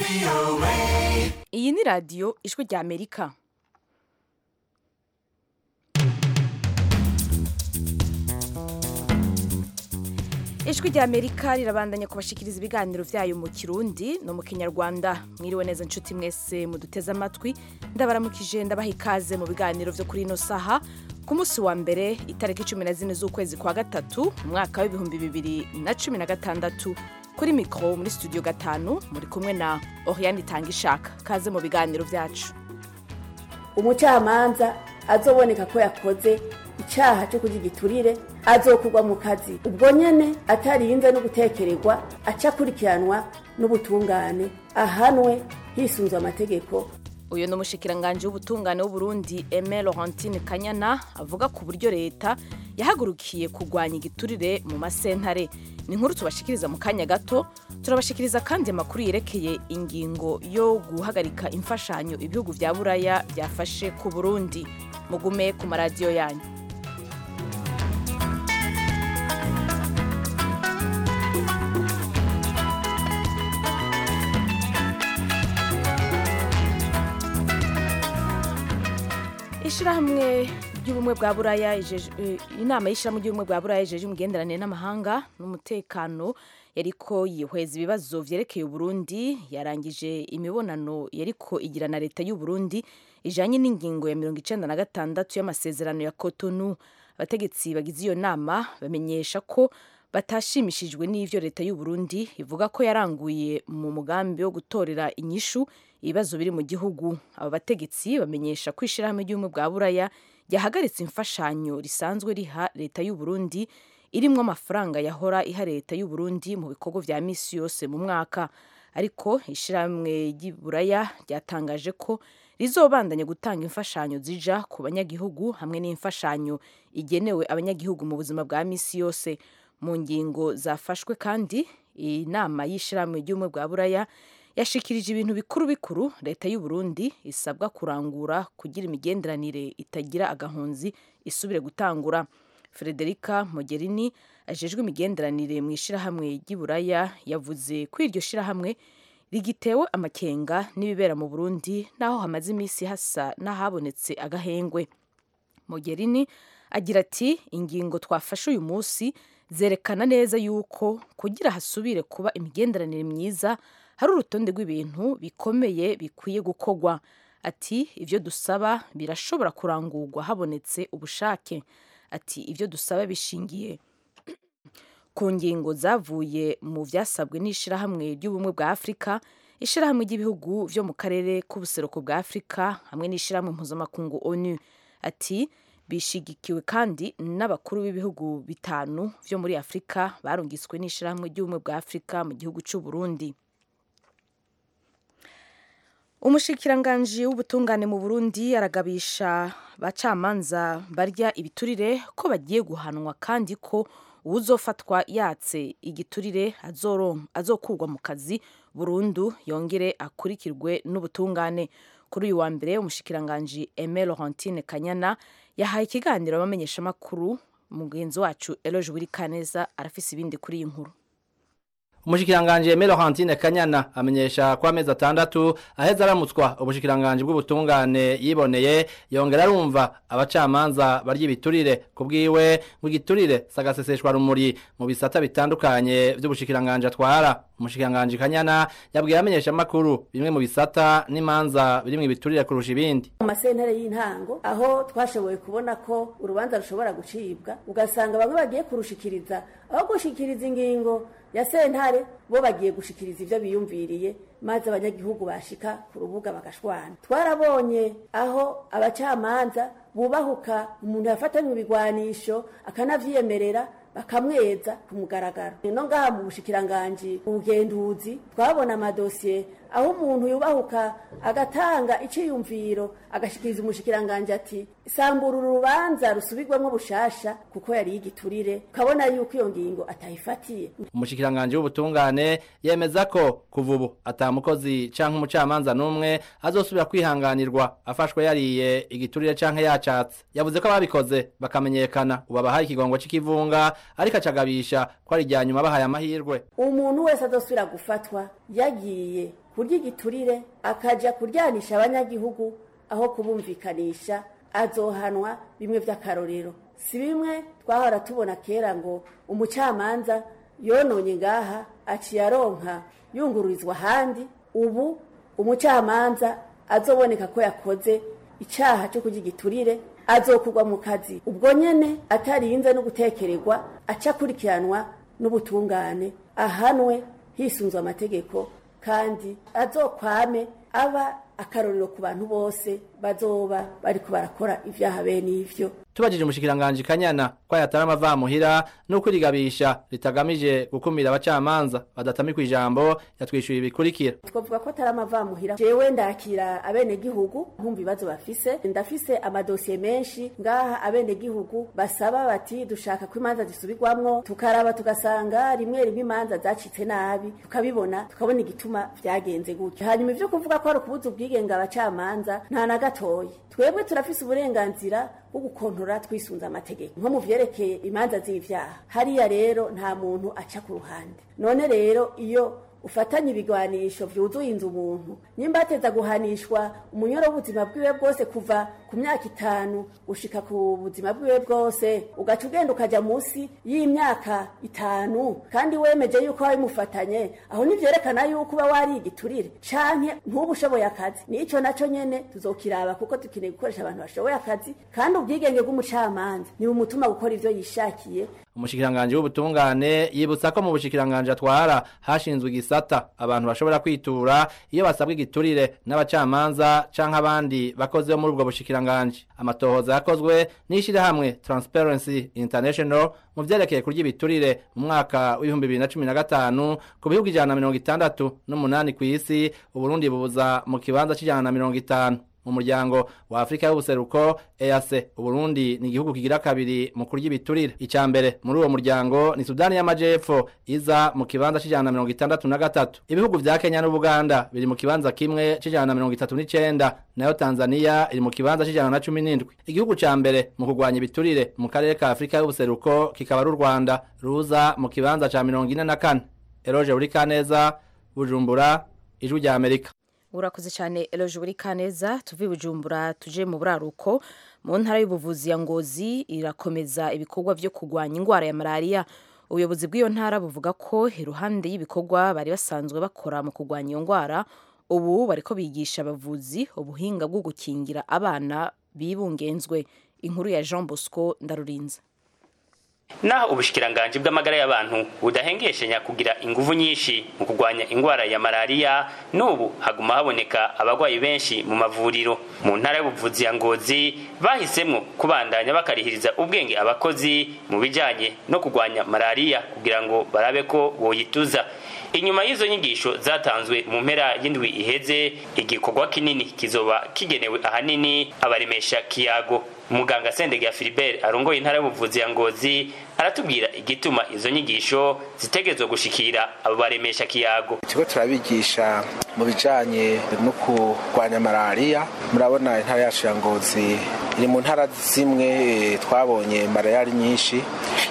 iyi ni radiyo ijwi rya amerika ijwi rya amerika rirabandanya kubashikiriza ibiganiro byayo mu kirundi no mu kinyarwanda mwiriwe neza nshuti mwese muduteze amatwi ndabaramukije ndabaha ikaze mu biganiro byo kuri ino saha ku munsi wa mbere itariki cumi na zine z'ukwezi kwa gatatu umwaka w'ibihumbi bibiri na cumi na gatandatu kuri mikoro muri studio gatanu muri kumwe na oriane itanga ishaka kaze mu biganiro byacu umucamanza azoboneka ko yakoze icyaha cyo kurya igiturire azokugwa mu kazi ubwo nyene atarinze no gutekererwa aca akurikiranwa n'ubutungane ahanwe hisunzwe amategeko uyu ni umushikiranganji w'ubutungane w'uburundi eme laurentine kanyana avuga ku buryo leta yahagurukiye kurwanya igiturire mu masentare ni inkuru tubashikiriza mu kanya gato turabashikiriza kandi amakuru yerekeye ingingo yo guhagarika imfashanyo ibihugu vya buraya byafashe ku burundi mugume ku maradiyo yanyu ishirahamwe ry'ubumwe bwa buraya ijeje- eh, inama y'ishirahamwe ry'ubumwe bwa buraya ijeje imigenderanire n'amahanga n'umutekano yariko yihweza ibibazo vyerekeye uburundi yarangije imibonano yariko igira na leta y'uburundi ijanye n'ingingo ya mirongo icenda na gatandatu y'amasezerano ya kotonu abategetsi bagize iyo nama bamenyesha ko batashimishijwe n'ivyo leta y'uburundi ivuga ko yaranguye mu mugambi wo gutorera inyishu ibibazo biri mu gihugu aba bategetsi bamenyesha ko ishirahamwe ry'ubumwe bwa buraya ryahagaritse imfashanyo risanzwe riha leta y'uburundi irimwo amafaranga yahora iha leta y'uburundi mu bikorwa vya misi yose mu mwaka ariko ishirahamwe ry'iburaya ryatangaje ko rizobandanya gutanga imfashanyo zija ku banyagihugu hamwe n'imfashanyo igenewe abanyagihugu mu buzima bwa misi yose mu ngingo zafashwe kandi inama y'ishirahamwe ry'ubumwe bwa buraya yashikirije ibintu bikuru bikuru leta y'u Burundi isabwa kurangura kugira imigenderanire itagira agahunzi isubire gutangura Frederica Mogherini ajejwe imigenderanire mu ishirahamwe ry'iburaya yavuze ko iryo shirahamwe rigitewe amakenga n'ibibera mu Burundi naho hamaze iminsi hasa n'ahabonetse agahengwe Mogherini agira ati ingingo twafashe uyu munsi zerekana neza yuko kugira hasubire kuba imigenderanire myiza hari urutonde rw'ibintu bikomeye bikwiye gukorwa ati ibyo dusaba birashobora kurangurwa habonetse ubushake ati ibyo dusaba bishingiye ku ngingo zavuye mu byasabwe n'ishirahamwe ry'ubumwe bwa afurika ishirahamwe ry'ibihugu byo mu karere k'ubuseruko bwa afurika hamwe n'ishirahamwe mpuzamakungu onu ati bishigikiwe kandi n'abakuru b'ibihugu bitanu byo muri afurika barungiswe n'ishirahamwe ry'ubumwe bwa afurika mu gihugu cy'u Burundi umushikiranganji w'ubutungane mu burundi aragabisha bacamanza barya ibiturire ko bagiye guhanwa kandi ko uwuzofatwa yatse igiturire azoron- azokurwa mu kazi burundu yongere akurikirwe n'ubutungane kuri uyu wa mbere umushikiranganji Aime Laurentine Kanyana yahaye ikiganiro abamenyeshamakuru mugenzi wacu Eloge Wirikaneza arafise ibindi kuri iyi nkuru Umushikiranganje Aime Laurentine Kanyana amenyesha ko amezi atandatu aheza aramutswa ubushikiranganje bw'ubutungane yiboneye yongera arumva abacamanza barya ibiturire kubwiwe ngo igiturire sagaseseshwa rumuri mu bisata bitandukanye vy'ubushikiranganje atwara umushikiranganje Kanyana yabwiye amenyesha makuru bimwe mu bisata n'imanza birimwe ibiturire kurusha ibindi mu masentare y'intango aho twashoboye kubona ko urubanza rushobora gucibwa ugasanga bamwe bagiye kurushikiriza aho gushikiriza ingingo ya sentare bo bagiye gushikiriza ivyo biyumviriye maze abanyagihugu bashika ku rubuga bagashwana twarabonye aho abacamanza bubahuka umuntu yafatanywe ibigwanisho akanavyiyemerera bakamweza ku mugaragaro no ngaha mu bushikiranganji ubugenduzi twabona amadosiye aho umuntu yubahuka agatanga iciyumviro agashikiriza umushikiranganje ati sambura uru rubanza rusubirwamwo bushasha kuko yari yigiturire ukabona yuko iyo ngingo atayifatiye umushikiranganje w'ubutungane yemeza ko kuva ubu atamukozi canke umucamanza n'umwe azosubira kwihanganirwa afashwe yariye igiturire canke yacatse yavuze ko ababikoze bakamenyekana ubu abahaye ikigongo c'ikivunga ariko acagabisha ko ari irya nyuma bahaye amahirwe umuntu wese azosubira gufatwa yagiye kurya igiturire akaja kuryanisha abanyagihugu aho kubumvikanisha azohanwa bimwe vy'akarorero si bimwe twahora tubona kera ngo umucamanza yononye ngaha aciye aronka yungururizwa ahandi ubu umucamanza azoboneka ko yakoze icaha cyo kurya igiturire azokugwa mu kazi ubwo nyene atarinze no gutekererwa aca akurikiranwa n'ubutungane ahanwe hisunzwe amategeko kandi azokwame aba akarorero ku bantu bose bazoba bariko barakora ivyaha bene ivyo tubajije umushikiranganji kanyana ko yatari amavamuhira n'uko irigabisha ritagamije gukumira abacamanza badatamikwa ijambo yatwishyuye ibikurikira twavuga ko atari amavamuhira jewe ndakira abenegihugu nkumva ibibazo bafise ndafise amadosiye menshi ngaha abenegihugu basaba bati dushaka ko imanza zisubirwamwo tukaraba tugasanga rimwe rimwe imanza zacitse nabi tukabibona tukabona igituma vyagenze gutyo hanyuma ivyo kuvuga ko ari ukubuza ubwigenge abacamanza nta na gatoyi twebwe turafise uburenganzira bwo gukontora twisunze amategeko nko mu vyerekeye imanza z'ivyaha hariya rero nta muntu aca ku ruhande none rero iyo ufatanye ibigwanisho vyuzuye inzu umuntu nyimba ateza guhanishwa umunyoro w'ubuzima bwiwe bwose kuva ku myaka itanu gushika ku buzima bwiwe bwose ugaca ugenda ukaja munsi y'imyaka itanu kandi wemeje yuko wabimufatanye aho nivyerekana yuko uba wari igiturire canke ntuba ushoboye akazi nico naco nyene tuzokiraba kuko dukeneye gukoresha abantu bashoboye akazi kandi ubwigenge bw'umucamanza ni bumutuma gukora ivyo yishakiye umushikiranganji w'ubutungane yibutsa ko mu bushikiranganji atwara hashinzwe igisata abantu bashobora kwitura iyo basabwa igiturire n'abacamanza canke abandi bakozi bo muri ubwo bushikiranganji amatohoza yakozwe n'ishirahamwe Transparency International mu vyerekeye kurya ibiturire mu mwaka w'ibihumbi bibiri na cumi na gatanu ku bihugu ijana na mirongo itandatu n'umunani kw'isi uburundi bubuza mu kibanza c'ijana na mirongo itanu mu muryango wa Afrika y'ubuseruko EAC Uburundi ni igihugu kigira kabiri mu kurya ibiturire icya mbere muri uwo muryango ni Sudani y'Amajepfo iza mu kibanza c'ijana na mirongo itandatu na gatatu ibihugu vya Kenya n'Ubuganda biri mu kibanza kimwe c'ijana na mirongo itatu n'icenda nayo Tanzania iri mu kibanza c'ijana na cumi n'indwi igihugu ca mbere mu kurwanya ibiturire mu karere ka Afrika y'ubuseruko kikaba ari u Rwanda ruza mu kibanza ca mirongo ine na kane Eroje Burikaneza Bujumbura ijwi rya Amerika urakoze cyane eloje buri kaneza tuve bujumbura tuje mu buraruko mu ntara y'ubuvuzi ya ngozi irakomeza ibikorwa byo kurwanya indwara ya malariya ubuyobozi bw'iyo ntara buvuga ko iruhande y'ibikorwa bari basanzwe bakora mu kurwanya iyo ndwara ubu bariko bigisha abavuzi ubuhinga bwo gukingira abana bibungenzwe inkuru ya jean bosco ndarurinze naho ubushikiranganji bw'amagara y'abantu budahengeshanya kugira inguvu nyinshi mu kurwanya indwara ya malariya n'ubu haguma haboneka abagwayi benshi mu mavuriro mu ntara y'ubuvuzi ya ngozi bahisemwo kubandanya bakarihiriza ubwenge abakozi mu bijanye no kurwanya malariya kugira ngo barabe ko boyituza inyuma y'izo nyigisho zatanzwe mu mpera y'indwi iheze igikorwa kinini kizoba kigenewe ahanini abaremesha kiyago umuganga sendege Philibert arongoye intara y'ubuvuzi ya ngozi aratubwira igituma izo nyigisho zitegerezwa gushikira abo baremesha kiyago ikigo turabigisha mu bijanye no kurwanya malariya murabona intara yacu ya ngozi iri mu ntara zimwe twabonye malariya ari nyinshi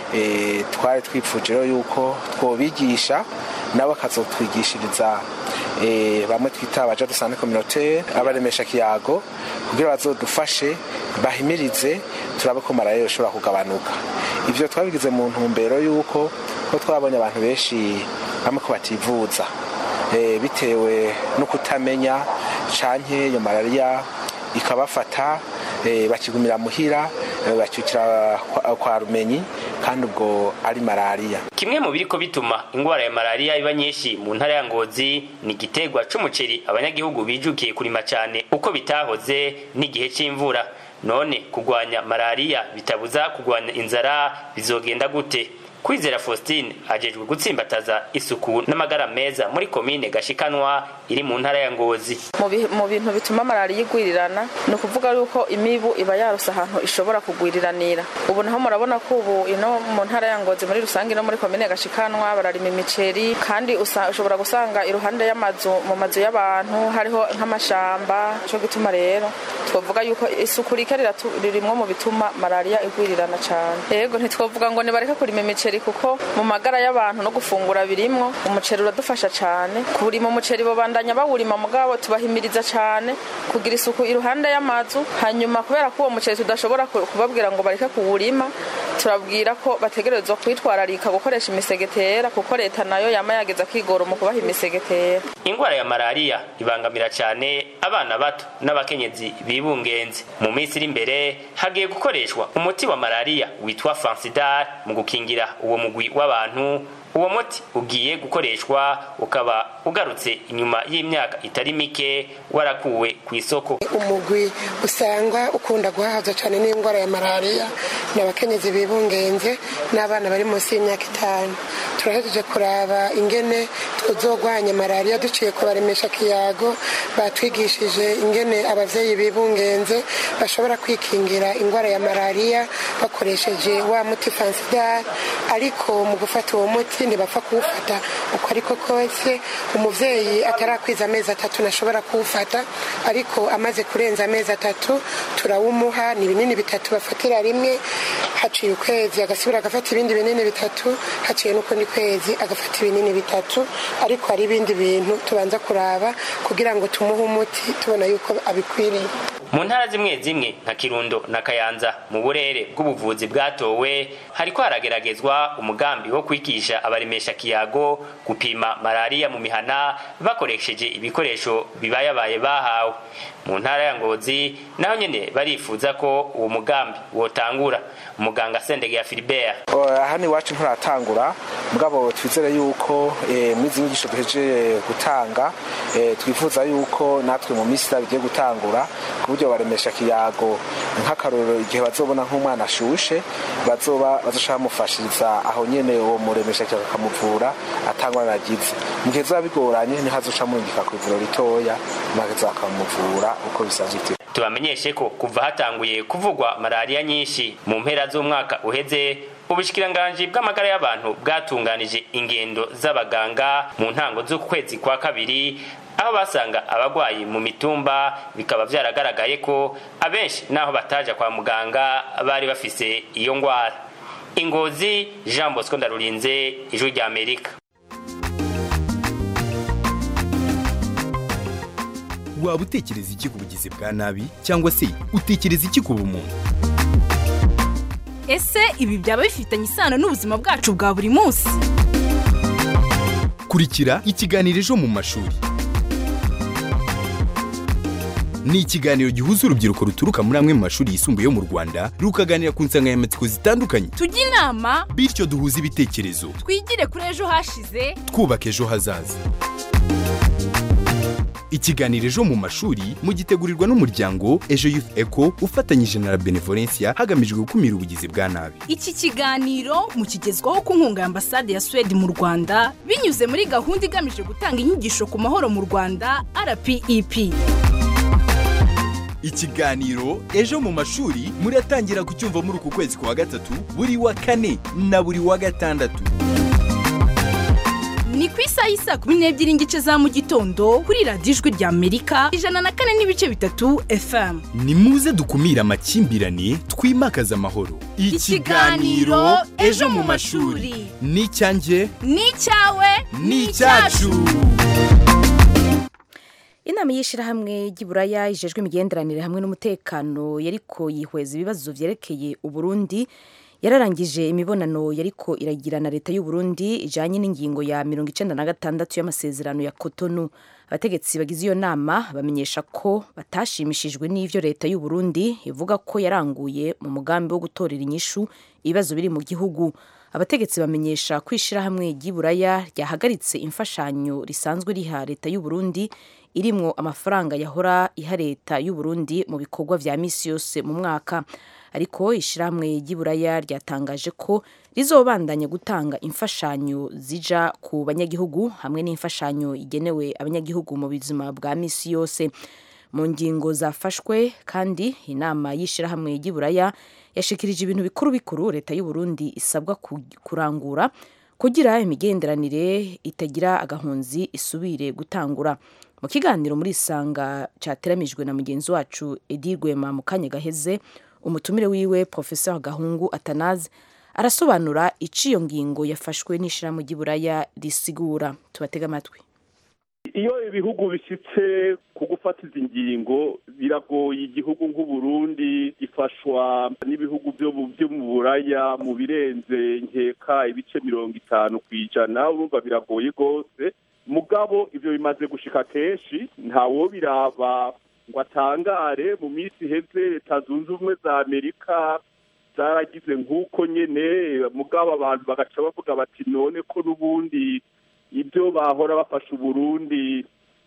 twari twipfuje rero yuko twobigisha nabo bakazotwigishiriza bamwe twita abaja dusane communautaire abaremesha kiyago kugira bazodufashe bahimirize turabe ko malariya ishobora kugabanuka ivyo twabigize mu ntumbero yuko ko twabonye abantu benshi bamwe ko bativuza bitewe no kutamenya canke iyo malariya ikabafata bakigumira muhira bacyukira kwa rumenyi kandi ubwo ari malariya kimwe mu biriko bituma ingwara ya malariya iba nyinshi mu ntara ya ngozi ni igiterwa c'umuceri abanyagihugu bijukiye kurima cane uko bitahoze n'igihe c'imvura none kurwanya malariya bitabuza kurwanya inzara bizogenda gute kwizera faustin ajejwe gutsimbataza isuku n'amagara meza muri komine gashikanwa iri mu ntara ya ngozi mu bintu bituma malariya igwirirana ni ukuvuga yuko imibu iba yarose ahantu ishobora kugwiriranira ubu naho murabona ko ubu ino mu ntara ya ngozi muri rusange no muri komine gashikanwa bararima imiceri kandi ushobora gusanga iruhande y'amazu mu mazu y'abantu hariho nk'amashamba cyo gituma rero twavuga yuko isuku rike ririmwo mu bituma malariya igwirirana cyane yego ntitwavuga ngo nibareke kurima imiceri umuceri kuko mu magara y'abantu no gufungura birimwo umuceri uradufasha cyane kurima umuceri babandanya bawurima mugabo tubahimiriza cyane kugira isuku iruhande y'amazu hanyuma kubera ko uwo muceri tudashobora kubabwira ngo bareke kuwurima turabwira ko bategerezwa kwitwararika gukoresha imisegetera kuko leta nayo yama yageza kwigora mu kubaha imisegetera ingwara ya malariya ibangamira cyane abana bato n'abakenyezi bibungenze mu minsi iri imbere hagiye gukoreshwa umuti wa malariya witwa fansidar mu gukingira uwo mugwi w'abantu uwo muti ugiye gukoreshwa ukaba ugarutse inyuma y'imyaka itari mike warakuwe ku isoko umugwi usanga ukunda guhahaza cyane n'indwara ya malariya ni abakenyezi bibungenze n'abana bari munsi y'imyaka itanu turahejeje kuraba ingene twuzogwanya malariya duciye kubaremesha kiyago batwigishije ingene abavyeyi bibungenze bashobora kwikingira indwara ya malariya bakoresheje wa muti fansidar ariko mu gufata uwo muti ntibapfa kuwufata uko ariko kose umuvyeyi atarakwiza amezi atatu ntashobora kuwufata ariko amaze kurenza amezi atatu turawumuha ni ibinini bitatu bafatira rimwe haciye ukwezi agasubira agafata ibindi binini bitatu haciye n'ukundi kwezi agafata ibinini bitatu ariko hari ibindi bintu tubanza kuraba kugira ngo tumuhe umuti tubona yuko abikwiriye mu ntara zimwe zimwe nka kirundo na kayanza mu burere bw'ubuvuzi bwatowe hariko harageragezwa umugambi wo kwigisha abaremesha kiyago gupima malariya mu mihana bakoresheje ibikoresho bibayabaye bahawe mu ntara ya ngozi naho nyene barifuza ko uwo mugambi wotangura umuganga sendege ya filibert hano iwacu nturatangura mugabo twizere yuko muri izi nyigisho duhejeje gutanga twifuza yuko natwe mu minsi bigiye gutangura ku buryo baremesha kiyago nk'akarorero igihe bazobona nk'umwana ashushe bazoba bazoshaka bamufashiriza aho nyene uwo muremesha kiyago akamuvura atangwa nagize mu gihe zoba bigoranye ntihazoca murungika ku ivuriro ritoya maze bakamuvura uko bisanzwe tubamenyeshe ko kuva hatanguye kuvugwa malariya nyinshi mu mpera z'umwaka uheze ubushikiranganji bw'amagara y'abantu bwatunganije ingendo z'abaganga mu ntango z'ukwezi kwa kabiri aho basanga abagwayi mu mitumba bikaba vyaragaragaye ko abenshi naho bataja kwa muganga bari bafise iyo ngwara ingozi jean bosco ndarurinze ijwi rya amerika waba utekereza iki ku bugizi bwa nabi cyangwa se utekereza iki ku bumuntu ese ibi byaba bifitanye isano n'ubuzima bwacu bwa buri munsi kurikira ikiganiro ejo mu mashuri ni ikiganiro gihuza urubyiruko ruturuka muri amwe mu mashuri yisumbuye yo mu rwanda rukaganira ku nsanganyamatsiko zitandukanye tujye inama bityo duhuze ibitekerezo twigire kuri ejo hashize twubaka ejo hazaza ikiganiro ejo mu mashuri mugitegurirwa n'umuryango ejo youth eco ufatanyije na la benevolencia hagamijwe gukumira ubugizi bwa nabi iki kiganiro mukigezwaho ku nkunga ya ambasade ya suwede mu rwanda binyuze muri gahunda igamije gutanga inyigisho ku mahoro mu rwanda rpep ikiganiro ejo mu mashuri muratangira kucyumva muri uku kwezi kwa gatatu buri wa kane na buri wa gatandatu ni ku isaha y'isa kumi n'ebyiri n'igice za mu gitondo kuri radiyo ijwi rya amerika ijana na kane n'ibice bitatu fm ni muze dukumire amakimbirane twimakaze amahoro Ikiganiro Ejo mu mashuri. ni icyanjye ni icyawe ni icyacu inama y'ishyirahamwe ry'iburaya ijejwe imigenderanire hamwe n'umutekano yariko yihweza ibibazo vyerekeye uburundi yararangije imibonano yariko iragira na leta y'u Burundi ijanye n'ingingo ya mirongo icenda na gatandatu y'amasezerano ya Cotonou abategetsi bagize iyo nama bamenyesha ko batashimishijwe n'ivyo leta y'u Burundi ivuga ko yaranguye mu mugambi wo gutorera inyishu ibibazo biri mu gihugu abategetsi bamenyesha ko ishirahamwe ry'iburaya ryahagaritse imfashanyo risanzwe riha leta y'u Burundi irimwo amafaranga yahora iha leta y'u Burundi mu bikorwa vya misi yose mu mwaka ariko ishirahamwe ry'iburaya ryatangaje ko rizobandanya gutanga imfashanyo zija ku banyagihugu hamwe n'imfashanyo igenewe abanyagihugu mu buzima bwa misi yose mu ngingo zafashwe kandi inama y'ishirahamwe ry'iburaya yashikirije ibintu bikuru bikuru leta y'u Burundi isabwa kurangura kugira imigenderanire itagira agahunzi isubire gutangura mu kiganiro muri isanga cyateramijwe na mugenzi wacu Edi Rwema mu kanya gaheze umutumire wiwe Professeur Gahungu Atanaze arasobanura iciyo ngingo yafashwe n'ishirahamwe ry'iburaya risigura tubatega amatwi iyo ibihugu bishyitse ku gufata izi ngingo biragoye igihugu nk'uburundi gifashwa n'ibihugu byo mu buraya mu birenze nkeka ibice mirongo itanu ku ijana urumva biragoye rwose mugabo ibyo bimaze gushika kenshi ntawo biraba ngo atangare mu minsi iheze leta zunze ubumwe za amerika zaragize nk'uko nyene mugabo abantu bagaca bavuga bati none ko n'ubundi ibyo bahora bafasha uburundi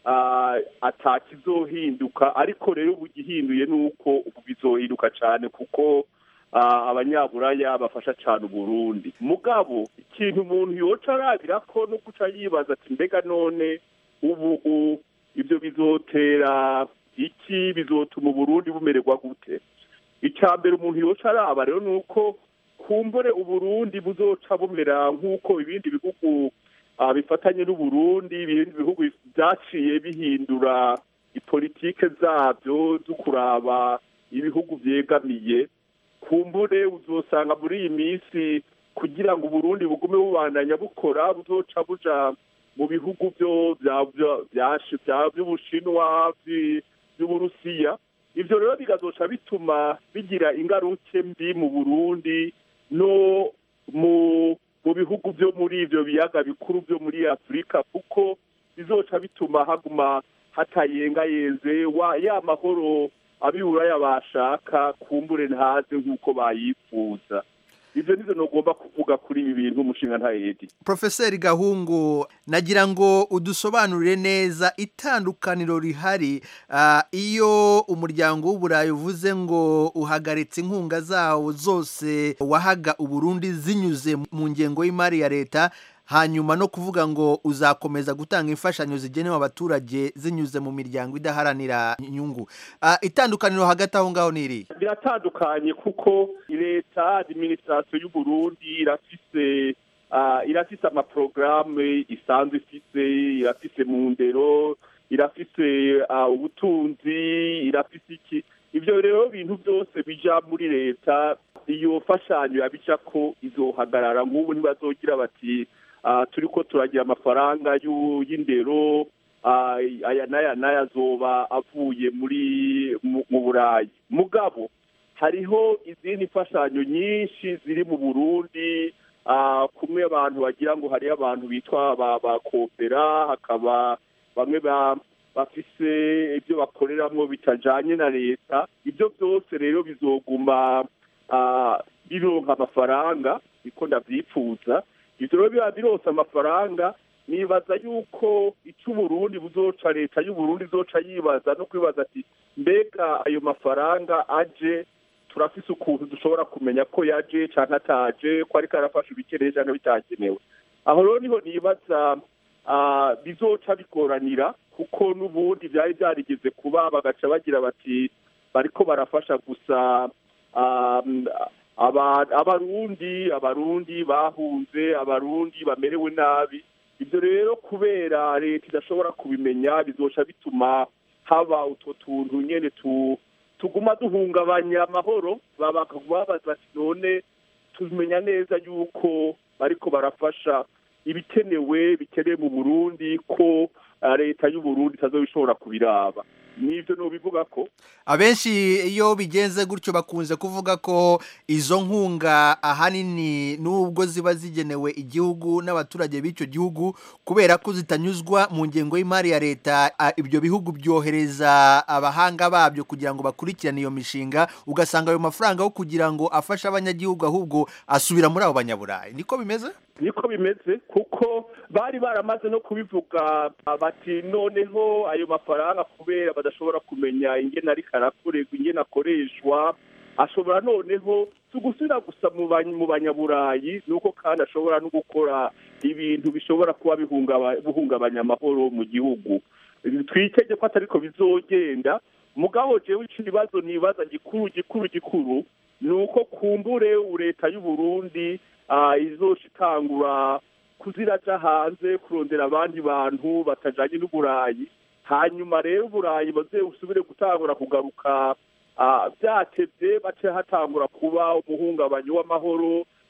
atakizohinduka ariko rero ubu gihinduye ni uko ubu bizohinduka cyane kuko abanyaburaya bafasha cyane uburundi mugabo ikintu umuntu yoca arabira ko no guca yibaza ati mbega none ubu ibyo bizotera iki bizotuma uburundi bumererwa gute icya mbere umuntu yoca araba rero ni uko kumbure uburundi buzoca bumera nk'uko ibindi bihugu bifatanye n'uburundi ibindi bihugu byaciye bihindura ipolitike zabyo zo kuraba ibihugu byegamiye kumbure uzosanga muri iyi minsi kugira ngo uburundi bugume bubandanya bukora buzoca buja mu bihugu byo by'ubushinwa by'uburusiya ibyo rero bigazoca bituma bigira ingaruke mbi mu burundi no mu mu bihugu byo muri ibyo biyaga bikuru byo muri afurika kuko bizoca bituma haguma hatayengayenze ya mahoro abiburaya bashaka kumbure ntaze nk'uko bayifuza ibyo nizo ntugomba kuvuga kuri ibi bintu umushinga ntahedi Profeseri Gahungu nagira ngo udusobanurire neza itandukaniro rihari iyo umuryango w'uburayi uvuze ngo uhagaritse inkunga zawo zose wahaga uburundi zinyuze mu ngengo y'imari ya leta hanyuma no kuvuga ngo uzakomeza gutanga imfashanyo zigenewe abaturage zinyuze mu miryango idaharanira inyungu itandukaniro hagati aho ngaho ni iri biratandukanye kuko leta adiminisitirasiyo y'uburundi irafise irafise amaporogaramu isanzwe ifise irafise mu ndero irafise ubutunzi irafise iki ibyo rero bintu byose bija muri leta iyo mfashanyo yabica ko izohagarara nk'ubu ntibazogira bati turi ko turagira amafaranga y'indero aya n'aya n'aya azoba avuye muri mu burayi mugabo hariho izindi mfashanyo nyinshi ziri mu burundi kumwe abantu bagira ngo hariho abantu bitwa ba kopera hakaba bamwe bafise ibyo bakoreramo bitajanye na leta ibyo byose rero bizoguma bironka amafaranga niko ndavyifuza ibyo rero biba birose amafaranga nibaza yuko icyo uburundi buzoca leta y'uburundi izoca yibaza no kwibaza ati mbega ayo mafaranga aje turafise ukuntu dushobora kumenya ko yaje cyangwa ataje ko ariko arafasha ibikeneye cyangwa bitakenewe aho rero niho nibaza bizoca bigoranira kuko n'ubundi byari byarigeze kuba bagaca bagira bati bariko barafasha gusa abarundi abarundi bahunze abarundi bamerewe nabi ibyo rero kubera leta idashobora kubimenya bizoca bituma haba utwo tuntu nyine tuguma duhungabanya amahoro babaza bati none tumenya neza yuko bariko barafasha ibikenewe bikenewe mu burundi ko leta y'uburundi itazobishobora kubiraba nibyo nubivuga ko abenshi iyo bigenze gutyo bakunze kuvuga ko izo nkunga ahanini nubwo ziba zigenewe igihugu n'abaturage b'icyo gihugu kubera ko zitanyuzwa mu ngengo y'imari ya leta ibyo bihugu byohereza abahanga babyo kugira ngo bakurikirane iyo mishinga ugasanga ayo mafaranga yo kugira ngo afashe abanyagihugu ahubwo asubira muri abo banyaburayi niko bimeze niko bimeze kuko bari baramaze no kubivuga bati noneho ayo mafaranga kubera badashobora kumenya ingene ariko arakorerwa ingene akoreshwa ashobora noneho tugusubira gusa mu banyaburayi nuko kandi ashobora no gukora ibintu bishobora kuba bihungabanya amahoro mu gihugu twitege ko atariko bizogenda mugabo jewe ikibazo nibaza gikuru gikuru gikuru ni uko kumbure leta y'uburundi izoca itangura kuziraja hanze kurondera abandi bantu batajanye n'uburayi hanyuma rero uburayi baze usubire gutangura kugaruka byatevye bace hatangura kuba umuhungabanyi w'amahoro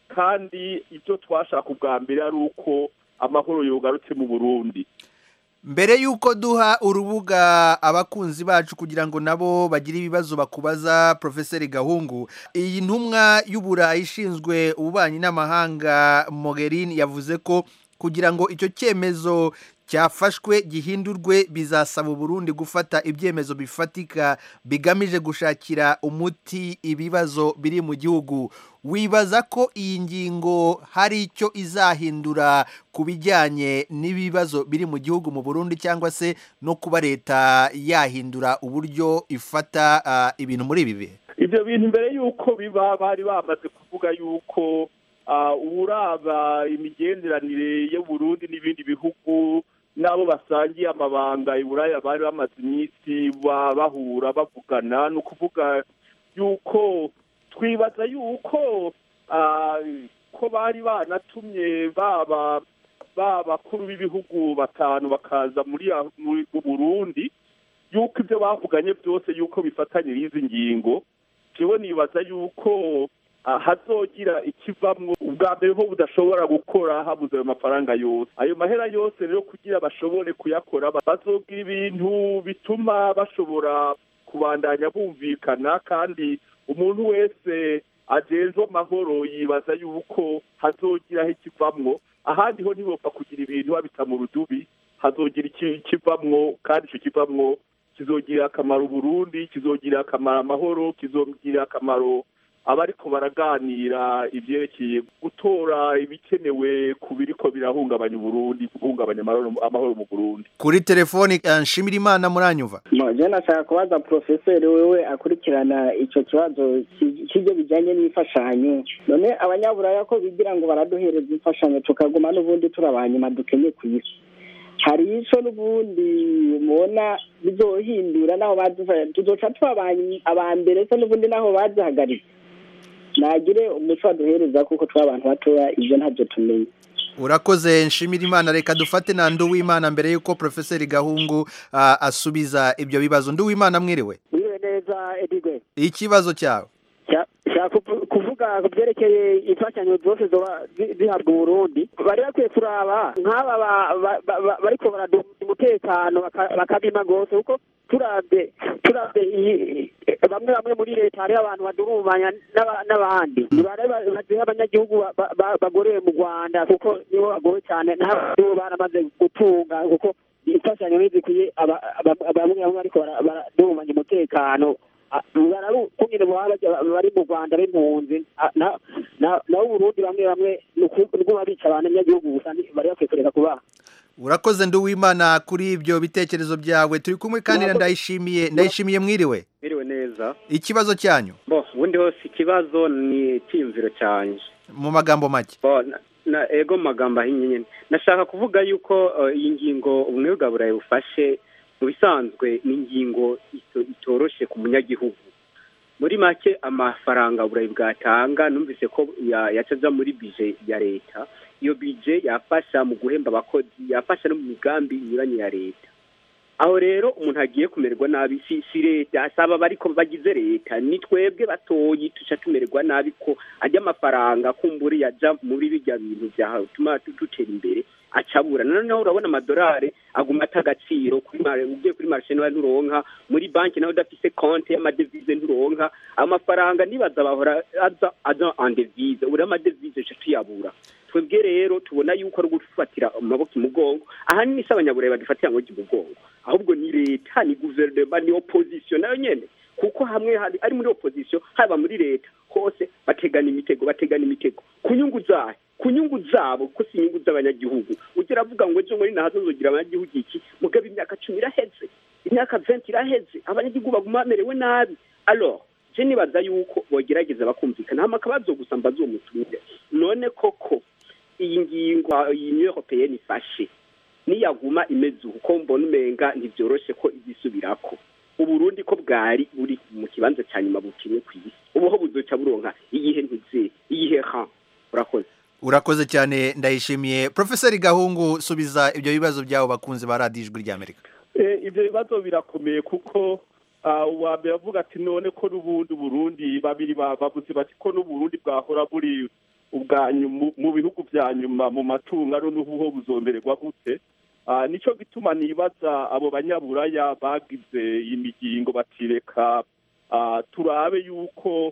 kandi ibyo twashaka ubwa mbere ari uko amahoro yogarutse mu burundi mbere y'uko duha urubuga abakunzi bacu kugira ngo nabo bagire ibibazo bakubaza porofeseri gahungu iyi ntumwa y'uburayi ishinzwe ububanyi n'amahanga Mogherini yavuze ko kugira ngo icyo cyemezo cyafashwe gihindurwe bizasaba uburundi gufata ibyemezo bifatika bigamije gushakira umuti ibibazo biri mu gihugu wibaza ko iyi ngingo hari icyo izahindura ku bijyanye n'ibibazo biri mu gihugu mu burundi cyangwa se no kuba leta yahindura uburyo ifata ah, ibintu muri ibi bihe ibyo bintu mbere y'uko biba bari bamaze kuvuga y'uko ah, uburaba imigenderanire y'uburundi n'ibindi bihugu n'abo basangiye amabanga i buraya bari bamaze iminsi ba- bahura bavugana ni ukuvuga y'uko twibaza y'uko ah, ko bari banatumye baba b'abakuru b'ibihugu batanu bakaza muri muri mu burundi y'uko ibyo bavuganye byose y'uko bifatanye n'izi ngingo jewe nibaza y'uko ah, hazogira ikivamwo ubwa mbere ho budashobora gukora habuze ayo mafaranga yose ayo mahera yose rero kugira bashobore kuyakora ba- bazogira ibintu bituma bashobora kubandanya bumvikana kandi umuntu wese ajejwe amahoro yibaza yuko hazogiraho ikivamwo ahandi ho ntibopfa kugira ibintu babita mu rudubi hazogira iki- ikivamwo kandi icyo kivamwo kizogirira akamaro Burundi kizogirira akamaro amahoro kizogirira akamaro abariko baraganira ivyerekeye gutora ibikenewe ku biriko birahungabanya Uburundi guhungabanya amahoro amahoro mu Burundi kuri telefoni ah, nshimira imana muranyumva je nashaka kubaza porofeseri wewe akurikirana icyo kibazo ki- cy'ibyo bijyanye n'imfashanyo none abanyaburaya ko bigira ngo baraduhereza imfashanyo tukaguma n'ubundi turi abanyuma dukenye ku isi hari ico n'ubundi mubona bizohindura naho badufa tuzoca tuba aba- aba mbere se n'ubundi naho bazihagaritse nagire umuco baduhereza kuko turi abantu batoya ibyo ntabyo tumenye urakoze nshimira imana reka dufate na nduwimana mbere y'uko porofeseri gahungu ah, asubiza ibyo bibazo nduwimana mwiriwe Mwiriwe neza Edigwe ikibazo cyawe shaka kuvu- kuvuga ku byerekeye imfashanyo zose zoba zi- zihabwa uburundi bari bakwiye kuraba nk'aba ba- ba- ba- ba- bariko baraduha umutekano baka- bakabima rwose kuko turabye turabye iyi- bamwe bamwe muri leta hariho abantu badurumanya n'aba- n'abandi nibare baziha abanyagihugu ba- ba- ba- bagorewe mu rwanda kuko nibo bagowe cyane n'abo baramaze gutunga kuko imfashanyo ntizikwiye aba- aba- bamwe bamwe bariko bara- baradurumanya umutekano bararukungene baba bari mu rwanda b'impunzi Ah, na- na- naho uburundi bamwe bamwe ni uku- ni kuba bica abanyagihugu gusa ni- bari bakwiye kureka kubaha urakoze nduwimana kuri ibyo bitekerezo byawe turi kumwe kandi na ndayishimiye ndayishimiye mwiriwe Biriwe neza ikibazo cyanyu bo ubundi hose ikibazo ni icyiyumviro cyanjye mu magambo make bo na, na ego mu magambo ahinnye nyine nashaka kuvuga yuko uh, iyi ngingo ubumwe bwa burayi bufashe mu bisanzwe ni ingingo ito- itoroshye ku munyagihugu muri make amafaranga burayi bwatanga numvise ko ya- yaca aja muri bije ya leta iyo bije yafasha mu guhemba abakozi yafasha no mu migambi inyuranye ya leta aho rero umuntu agiye kumererwa nabi si si leta asaba bariko bagize leta ni twebwe batoyi tuca tumererwa nabi ko ajya amafaranga kumburi yaja muri bijya bintu byatuma dutera imbere acabura noneho urabona amadolari aguma ata agaciro kuri mare ugiye kuri marishe nawe nturonka muri banki nawe udafise konti y'amadevize nturonka amafaranga nibaza bahora aza aza en devise uri amadevize ca tuyabura twebwe rero tubona yuko ari gufatira amaboko imugongo ahanini si abanyaburayi badufatira ngo imugongo ahubwo ni leta ni guverinoma ni opposition nayo nyene kuko hamwe hari ari muri opposition haba muri leta hose bategana imitego bategana imitego ku nyungu zayo ku nyungu zabo ko si inyungu z'abanyagihugu ugira avuga ngo ejo muri nahazo nzogira abanyagihugu iki mugabo imyaka cumi iraheze imyaka venti iraheze abanyagihugu baguma bamerewe nabi alors je nibaza yuko bogerageza bakumvikana hama akabazo gusa mbaza uwo mutumire none koko iyi ngingo iyi union européenne ifashe niyaguma imeze uko mbona umenga ntibyoroshe ko izisubirako uburundi ko bwari buri mu kibanza cya nyuma bukinye ku isi ubuho buzoca buronka iyihe ntuze iyihe ha urakoze urakoze cyane ndayishimiye porofeseri gahungu subiza ibyo bibazo byabo bakunze ba radiyo ijwi ry'amerika Eh, ibyo bibazo birakomeye kuko ah, uwa mbere avuga ati none ko n'ubundi Burundi babiri ba- bavuze bati ko n'uburundi bwahora buri ubwa nyu- mu bihugu bya nyuma mu matungo ari n'ubuho buzombererwa gute Ah, nico gituma nibaza abo banyaburaya bagize imigingo batireka ah, turabe yuko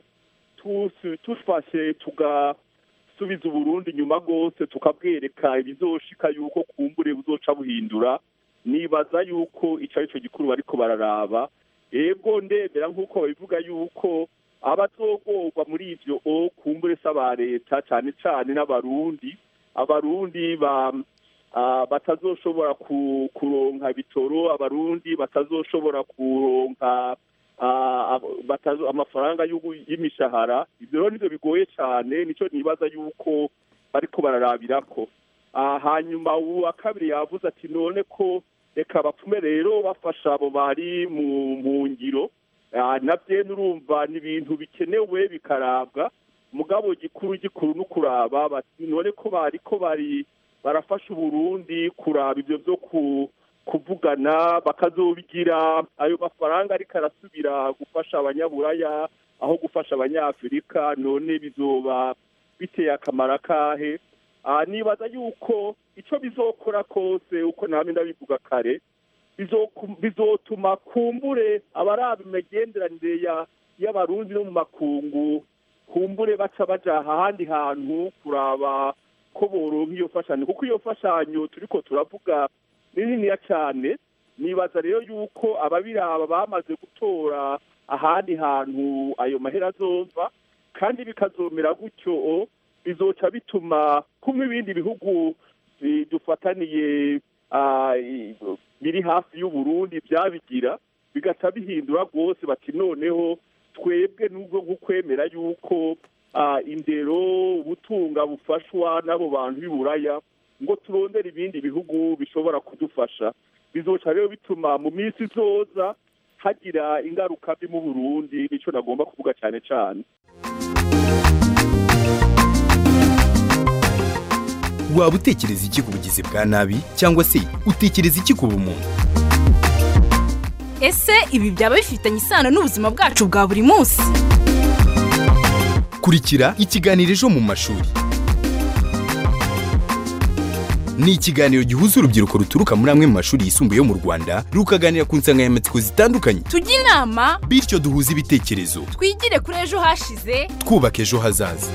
tusi- tufashe tugasubiza uburundi inyuma rwose tukabwereka ibizoshika yuko kumbure buzoca buhindura nibaza yuko ico ari cyo gikuru bariko bararaba ego ndemera nk'uko babivuga yuko abazogorwa muri ivyo o kumbure se aba leta cane cane n'abarundi abarundi ba ah, batazoshobora ku- kuronka bitoro abarundi batazoshobora kuronka ah, ab- batazo- amafaranga y'ugu- y'imishahara ivyo rero nivyo bigoye cane nico nibaza yuko bariko bararabirako Ah, hanyuma uwa kabiri yavuze ati none ko reka bapfume rero bafasha abo bari mu mu ngiro Ah, navyo nurumva ni ibintu bikenewe bikarabwa mugabo gikuru gikuru no kuraba bati none ko bari ko bari barafasha uburundi kuraba ivyo vyo ku kuvugana bakazobigira ayo mafaranga ariko arasubira gufasha abanyaburaya aho gufasha abanyafurika none bizoba biteye akamaro akahe Ah, nibaza yuko ico bizokora kose uko namwe ndabivuga kare bizoku- bizotuma kumbure abaraba imigenderanire ya- y'abarundi no mu makungu kumbure baca baja ahandi hantu kuraba ko boronka iyo fashanyo kuko iyo fashanyo turiko turavuga ni niniya cane nibaza rero yuko ababiraba bamaze gutora ahandi hantu ayo mahera azova kandi bikazomera gutyo bizoca bituma kumwe ibindi bihugu eh, dufataniye ah, i- biri hafi y'uburundi byabigira bigaca bihindura rwose bati noneho twebwe nubwo nk'ukwemera yuko ah, indero ubutunga bufashwa n'abo bantu b'iburaya ngo turondere ibindi bihugu bishobora kudufasha bizoca rero bituma mu minsi izoza hagira ingaruka mbi mu burundi nico nagomba kuvuga cyane cyane waba utekereza iki ku bugizi bwa nabi cyangwa se utekereza iki ku bumuntu ese ibi byaba bifitanye isano n'ubuzima bwacu bwa buri munsi kurikira ikiganiro ejo mu mashuri ni ikiganiro gihuza urubyiruko ruturuka muri amwe mu mashuri yisumbuye yo mu rwanda rukaganira ku nsanganyamatsiko zitandukanye tujye inama bityo duhuze ibitekerezo twigire kuri ejo hashize twubaka ejo hazaza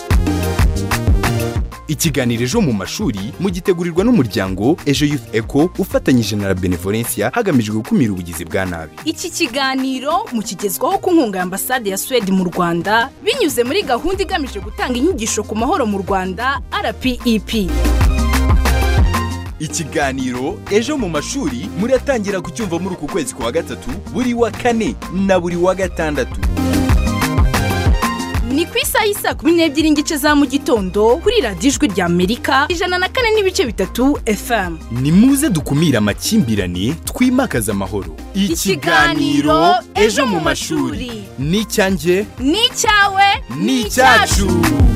ikiganiro ejo mu mashuri mugitegurirwa n'umuryango ejo youth eco ufatanyije na la benevolencia hagamijwe gukumira ubugizi bwa nabi iki kiganiro mukigezwaho ku nkunga ya ambasade ya suwede mu rwanda binyuze muri gahunda igamije gutanga inyigisho ku mahoro mu rwanda rpep ikiganiro ejo mu mashuri muratangira kucyumva muri uku kwezi kwa gatatu buri wa kane na buri wa gatandatu ni ku isaha y'i saa kumi n'ebyiri n'igice za mu gitondo kuri radiyo ijwi rya amerika ijana na kane n'ibice bitatu fm ni muze dukumire amakimbirane twimakaze amahoro Ikiganiro Ejo mu mashuri. ni icyanjye ni icyawe ni icyacu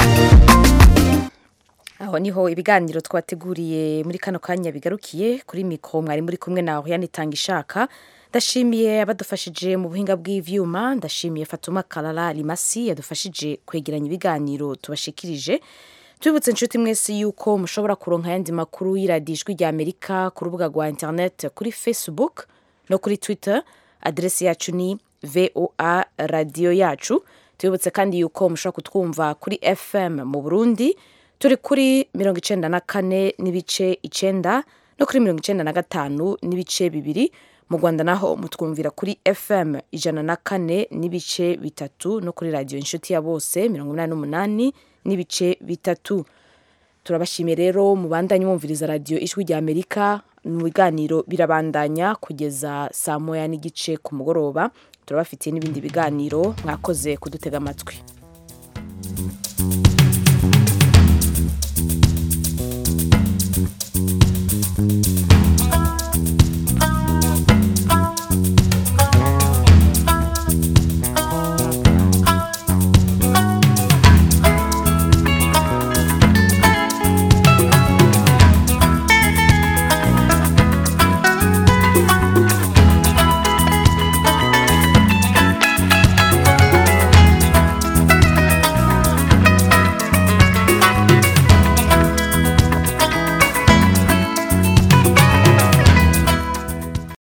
aho niho ibiganiro twateguriye muri kano kanya bigarukiye kuri mikoro mwari muri kumwe nawe yanitanga ishaka ndashimiye abadufashije mu buhinga bw'ivyuma ndashimiye fatuma karara rimasi yadufashije kwegeranya ibiganiro tubashikirije tubibutse inshuti mwese yuko mushobora kuronka ayandi makuru y'iradiyo ijwi rya amerika ku rubuga rwa interineti kuri facebook no kuri twitter aderesi yacu ni voa radiyo yacu tubibutse kandi yuko mushobora kutwumva kuri fm mu burundi turi kuri mirongo icenda na kane n'ibice icenda no kuri mirongo icenda na gatanu n'ibice bibiri mu rwanda naho mutwumvira kuri fm ijana na kane n'ibice bitatu no kuri radiyo inshuti ya bose mirongo inani n'umunani n'ibice bitatu turabashimiye rero mubandanye mwumviriza radiyo ijwi rya amerika mu biganiro birabandanya kugeza saa moya n'igice ku mugoroba turabafitiye n'ibindi biganiro mwakoze kudutega amatwi